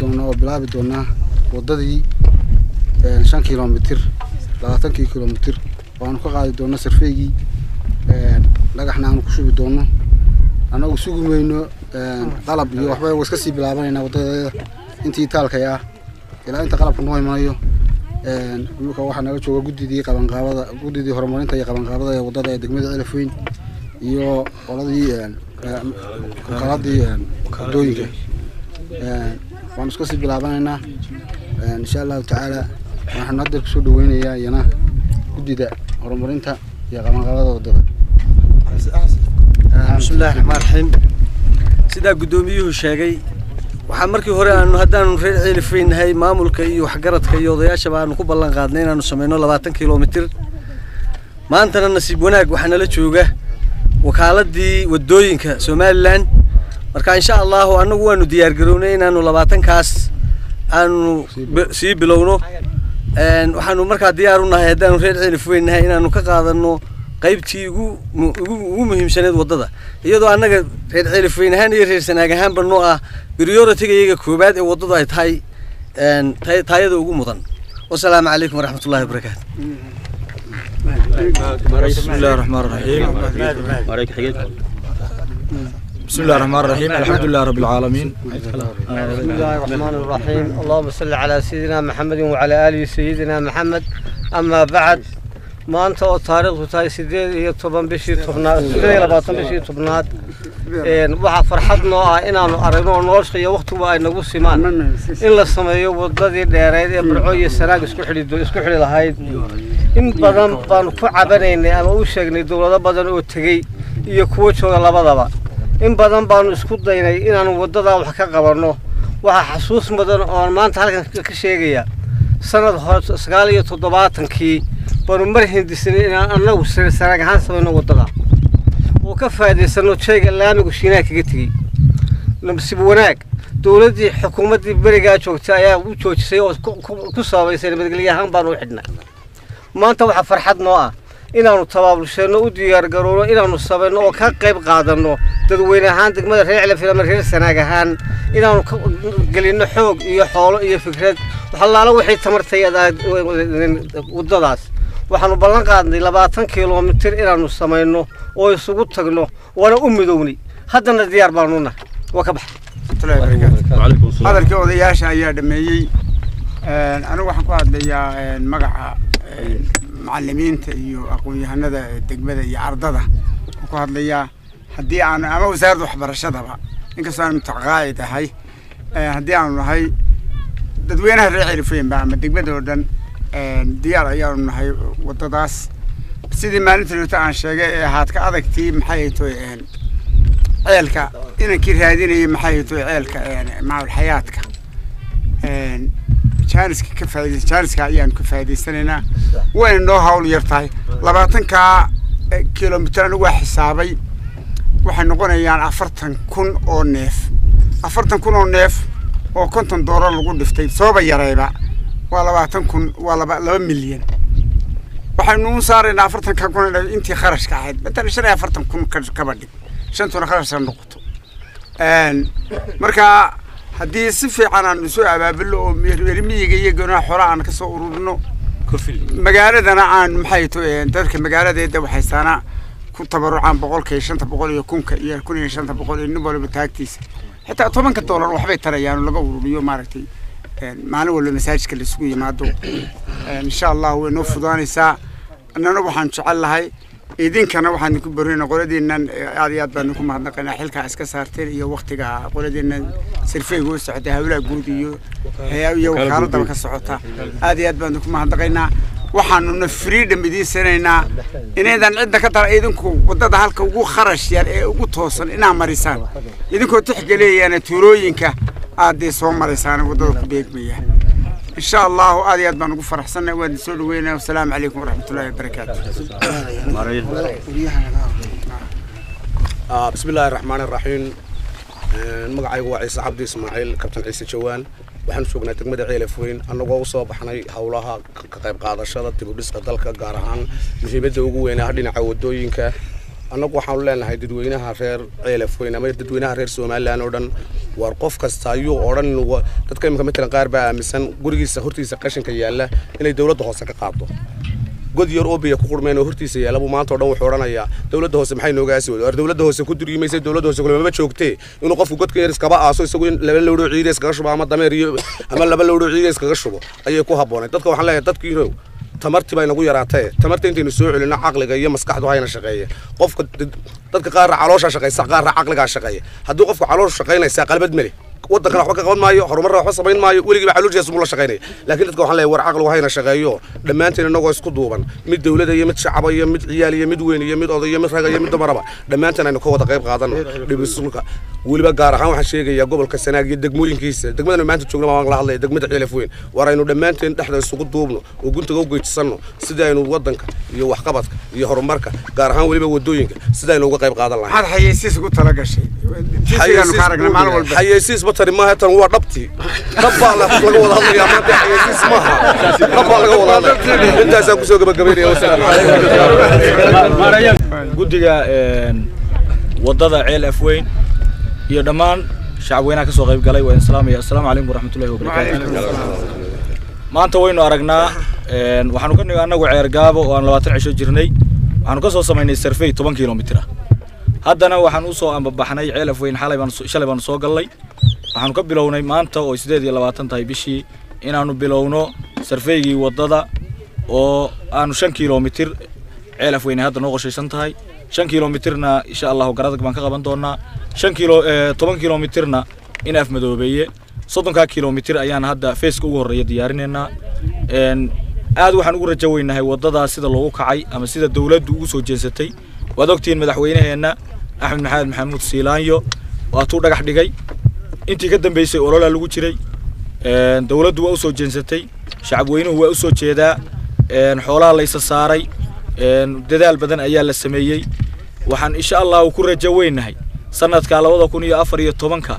doonaa oo bilaabi doonaa waddadii shan kilomitir labaatankii kilomitir waanu ka qaadi doonaa sarfeygii dhagaxna aanu ku shubi doono annagu sugi mayno qalab iyo waxba wa iska sii bilaabanaynaa waddadeeda intii taalkay ah ilaa inta qalabka noo imanayo imika waxaa naga jooga guddidii qabanqaabada guddidii horumarinta iyo qabanqaabada ee waddada ee degmada celafweyn iyo qoladii qaladii waddooyinka waanu iska sii bilaabanaynaa insha allahu tacaala waxaanu hadda kusoo dhaweynayaa iyana guddida horumarinta iyo qabanqaabada waddada bismillahi raxmaan raxiim sidaa guddoomiyuhu sheegay waxaa markii hore aanu haddaanu reer ceelifeynahay maamulka iyo waxgaradka iyo odayaashaba aanu ku ballan qaadnay inaanu samayno labaatan kilomitir maantana nasiib wanaag waxaa nala jooga wakaaladii waddooyinka somalilan marka insha allahu annagu waanu diyaar garownay inaanu labaatankaas aanu sii bilowno waxaanu markaa diyaar u nahay haddaanu reer ceelifweynahay inaanu ka qaadano qaybtii ugu ugu muhiimsaneed waddada iyadoo annaga reer ceelifweyn ahaan iyo reer sanaag ahaanba noo ah prioritiga iyaga koobaad ee waddadu ay tahay taayada ugu mudan wasalaamu calaykum waraxmat ullahi wabarakaatu بسم الله الرحمن الرحيم بسم الله الرحمن الرحيم الحمد لله رب العالمين بسم الله الرحمن الرحيم اللهم صل على سيدنا محمد وعلى آله سيدنا محمد أما بعد maanta oo taariikhdu tahay sideed iyo toban bishii tobnaad sideed iyo labaatan bishii tobnaad waxaa farxad noo ah inaanu aragno oo nolosha iyo wakhtigu ay nagu simaan in la sameeyo waddadii dheereyd ee burco iyo sanaag isku xidhi isku xidhi lahayd in badan baanu ku cabanaynay ama u sheegnay dowlado badan oo tegey iyo kuwo jooga labadaba in badan baanu isku daynay inaanu waddadaa wax ka qabanno waxaa xasuus mudan oon maanta halkan ka sheegaya sanad hore sagaal iyo toddobaatankii baanu mar hindisnay inaan annagu sanaag ahaan samayno waddada oo ka faa'iidaysano jayga laamigu shiinaha kaga tegey nasiib wanaag dowladdii xukuumaddii berigaa joogtay ayaa u joojisay oo ku sababaysay nabadgelyo ahaan baanu u xidhnay maanta waxaa farxad noo ah inaanu tabaabulsheenno u diyaargarowno inaanu samayno oo ka qayb qaadanno dadweyne ahaan degmada reer celafil ama reer sanaag ahaan inaanu gelinno xoog iyo xoolo iyo fikrad waxalaalo waxay tamartayada waddadaas waxaanu ballan qaadnay labaatan kilomitir inaanu samayno oo isugu tagno waana u midownay haddana diyaar baanu nahay waa ka baxa hadalkii odayaasha ayaa dhameeyey anigu waxaan ku hadlayaa magaca macalimiinta iyo aqoon-yahanada degmada iyo ardada waxaan ku hadlayaa haddii aanu ama wasaaradda waxbarashadaba inkastoo aan mutaqaacid ahay haddii aanu nahay dadweynaha reer celifeynba ama degmada oo dhan diyaar ayaanu nahay waddadaas sidii maalinta joogta aan sheegay ee ahaad ka adagtii maxay toy ceelka inankii raadinayay maxay toy ceelka maamul xayaadka jaaniska ka faaidaysa jaaniska ayaanu ka faa'idaysanaynaa wayna noo hawl yar tahay labaatankaa kilomitir anigu waa xisaabay waxay noqonayaan afartan kun oo neef afartan kun oo neef oo konton doolar lagu dhiftay sooba yarayba waa labaatan kun waa laba laba milyan waxaynu u saaraynaa afartanka kun intii kharashka ahayd matalan shan iyo afartan kun kaba dhig shantuna kharash ha noqoto marka haddii si fiican aan isu abaabilo oo reermiyiga iyo gonaha xola aan kasoo ururino magaaladana aan maxay to dadka magaaladeeda waxaysaana ku tabarucaan boqolka iyo shanta boqol iyo kunka iyo kun iyo shanta boqol iyo nin waliba taagtiisa xitaa tobanka doolar waxbay tarayaan laga ururiyo maaragtay maalin walba masaajidka laisugu yimaado insha allah way noo fudaanaysaa annana waxaan jecel lahay idinkana waxaan idinku barina qoladiinan aad iyo aad baan idinku mahadnaqaynaa xilkaa iska saarteen iyo waktiga qoladiinan sirfeyga u socota hawlaha guud iyo iyo wakaaladaba ka socota aad iyo aad baan idinku mahadnaqaynaa waxaanuna freedom idiin sinaynaa inaydan cidda ka dara idinku waddada halka ugu kharash yar ee ugu toosan inaa marisaan idinkoo tixgeleyaana tuulooyinka aadee soo maraysaan waddada ku beegmaya إن شاء الله هذه أدبا نقول فرح سنة وين نسول وين والسلام عليكم ورحمة الله وبركاته. آه بسم الله الرحمن الرحيم magacaygu waa ciise cabdi ismaaciil kabtan ciise jawaan waxaanu joognaa degmada ceelafweyn annagoo usoo baxnay howlaha ka qayb qaadashada dibudhiska dalka gaar ahaan muhiimadda ugu weynaha dhinaca wadooyinka annagu waxaanu leenahay dadweynaha reer ceelafweyn ama dadweynaha reer somalilan oo dhan waar qof kasta ayuu odhan wa- dadka imika matalan qaar baa aaminsan gurigiisa hortiisa qashinka yaalla inay dowladda hoose ka qaado god yar oo biya ku qurmeen oo hortiisa yaalla buu maanta oo dhan wuxuu odhanayaa dowladda hoose maxay nooga aasi wada war dowladda hoose ku duryimaysay dowladda hoose kulamama joogtee inuu qofku godka yar iskaba aaso isagu in laba lowdhoo ciida iskaga shubo ama dameer iyo ama laba lowdhoo ciida iskaga shubo ayay ku habboonay dadka waxaan leeyahay dadkiinow tamartii baa inagu yaraatee tamarta intaynu soo celino caqliga iyo maskaxdu hayna shaqeeye qofka dad- dadka qaarra caloosha shaqaysa qaarra caqligaa shaqeeya haddii qofka caloosha shaqaynaysaa qalbad male waddankana waxba ka qaban maayo horumarna waxba samayn maayo weligiiba calooshiisa muu la shaqaynaya laakiin dadka waxaan leeyahay war caqligu hayna shaqeeyo dhammaanteen inagoo isku duuban mid dowlada iyo mid shacaba iyo mid ciyaal iyo mid weyn iyo mid oday iyo mid raga iyo mid dumaraba dhammaanteen aynu ka wada qayb qaadano dhibisulka weliba gaar ahaan waxaan sheegayaa gobolka sanaag iyo degmooyinkiisa degmadana maanta joogna waan la hadlaya degmada ciilaf weyn war aynu dhammaanteen dhexda isugu duubno oo guntaga u geysanno sidii aynu waddanka iyo waxqabadka iyo horumarka gaar ahaan weliba wadooyinka sidii aynu uga qayb qaadan lahayn maxaad xayeysiis ugu tala gashay tisigaanu ka aragnay maalin walba xayeysiis ma tari maaha tan waa dhabtii dhab baa la- laga wada hadlayaa maanta xayeysiis maaha dhab baa laga wada hadlaya intaasaan kusoo gabagabaynaya wasalaamu calaykum guddiga een, waddada ceel afweyn iyo dhammaan shacabweynaha ka soo qayb galay waa idin salaamaya assalaamu calaykum waraxmatullahi wabarakaatu maanta waynu aragnaa een, waxaanu ka nimi annagu ceer gaabo oo aan labaatan cisho jirnay waxaanu ka soo samaynay sarfey toban kilomitir ah haddana waxaan u soo ambabaxnay ceel afweyn xalay baan soo- shalay baanu soo gallay waxaanu ka bilownay maanta oo sideed iyo labaatan tahay bishii inaanu bilowno sarfeygii waddada oo aanu shan kilomitir ceel afweyne hadda noo qorshaysan tahay shan kilomitirna insha allahu garadag baan ka qaban doonaa shan kilo eh, toban kilomitirna in afmadoobeeye soddonkaa kilomitir ayaan hadda feeska ugu horreeya diyaarinaynaa Een, aad waxaan ugu rajo weynahay waddadaas sida loogu kacay ama sida dowladdu ugu soo jeensatay waad ogtihiin madaxweynaheenna axmed maxamed maxamuud siilaanyo waatuu dhagax dhigay intii ka dambeysay ololaa lagu jiray Een, dowladdu waa u soo jeensatay shacabweynuhu waa u soo jeedaa Een, xoolaha la isa saaray Een, dadaal badan ayaa la sameeyey waxaan insha allahu ku rajo weynahay sanadka labada kun iyo afar iyo tobanka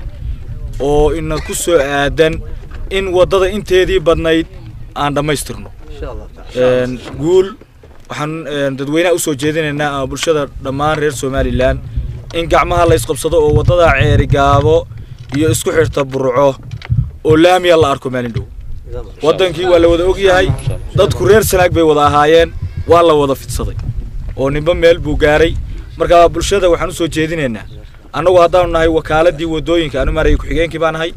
oo ina ku soo aadan in waddada inteedii badnayd aan dhammaystirno Een, guul waxaan een, dadweynaha usoo jeedinaynaa ama bulshada dhammaan reer somalilan in gacmaha la isqabsado oo waddada ceeri gaabo iyo isku xirta burco oo laamiya la arko maalin dhow waddankii waa la wada ogyahay dadku reer sanaag bay wada ahaayeen waa la wada fidsaday oo ninba meel buu gaaray marka bulshada waxaan usoo jeedinaynaa annagu haddaanu nahay wakaaladii wadooyinka anu maaraya ku-xigeenkii baan nahay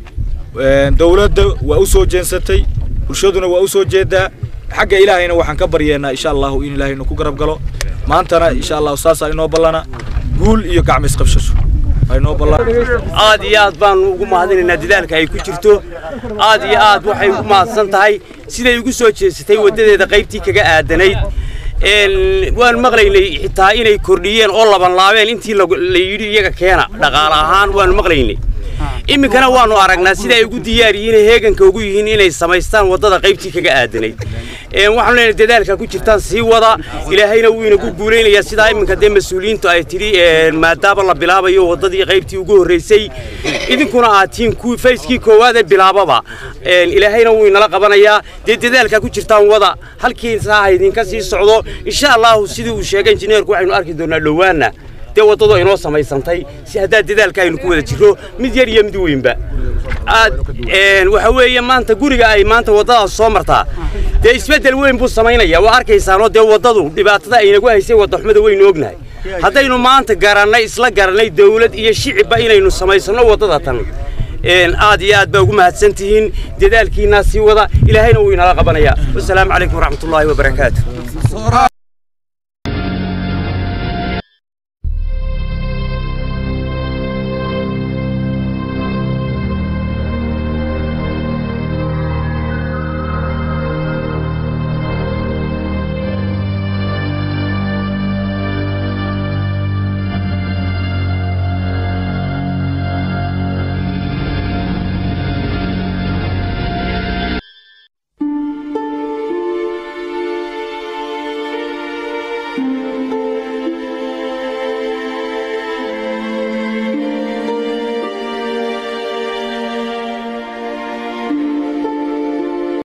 Een, dowladda waa u soo jeensatay bulshaduna waa u soo jeedaa xagga ilaahayna waxaan ka baryeennaa insha allahu in ilaahayna ku garab galo maantana insha allahu saasaa inoo ballana guul iyo gacmo isqabshasho aa inoo ballana aad iyo aad baanu ugu mahadinaynaa dadaalka ay ku jirto aad iyo aad waxay ugu mahadsan tahay siday ugu soo jeesatay waddadeeda qaybtii kaga aadanayd Een, waan maqlaynay xitaa inay kordhiyeen oo laban laabeen intii lagu- la yidhi iyaga keena dhaqaale ahaan waanu maqlaynay iminkana waanu aragnaa sida ay ugu diyaar yihiin ee heeganka ugu yihiin inay samaystaan waddada qaybtii kaga aadanayd Een, waxaanu leenahay dadaalka ku jirtaan sii wada ilaahayna wuu inagu guulaynayaa sidaa iminka dee mas-uuliyiintu ay tidhi een, maadaama la bilaabayo waddadii qaybtii ugu horreysay idinkuna aad tihiin kuwii fayskii koowaad ee bilaababa Een, ilaahayna wuu inala qabanayaa dee dadaalka ku jirtaan wada halkii saaha idinka sii socdo insha allahu sidii uu sheegay injineerku waxaynu arki doonaa dhowaana dee waddadu inoo samaysantay si haddaa dadaalka aynu ku wada jirro mid yar iyo mid weynba aad een, waxa weeye maanta guriga ay maanta waddadaas soo martaa dee isbeddel weyn buu samaynayaa waa arkaysaanoo dee waddadu dhibaatada aynagu haysay waddaxumada weynu ognahay haddaynu maanta garannay isla garannay dawlad iyo shicibba inaynu samaysanno waddada tan een, aad iyo aad baa ugu mahadsan tihiin dadaalkiinaa sii wada ilaahayna wuu inala qabanayaa wasalaamu calaykum waraxmatullaahi wabarakaatu